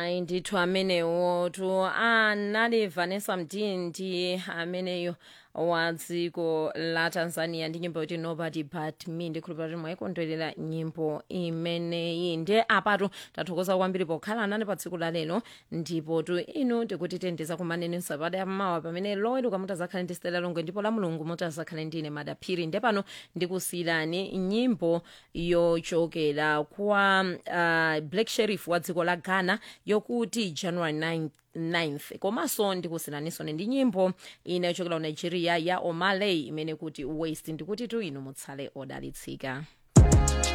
ayi ndithu amenewo tu anali vanessa mdindi ameneyo wa dziko la tanzania ndi nyimbo yoti nobody but me ndikhulupira kuti mwayikondwerera nyimbo imeneyi nde apatu tathokoza kwambiri pokhala nane pa tsiku la lero ndipo tu inu tikuti tendeza kumaneni msapata yammawa pamene loweruka mutazakhale ndi stela longwe ndipo la mulungu mutazakhale ndine madaphiri nde pano ndikusiyirani nyimbo yochokera kwa uh, black sheriff wa dziko la ghana yokuti january 9 9th komanso ndikusiyiraninso ndi nyimbo ina yochokera ku nigeria ya omaley imene kuti waste ndikuti tu inu mutsale odalitsika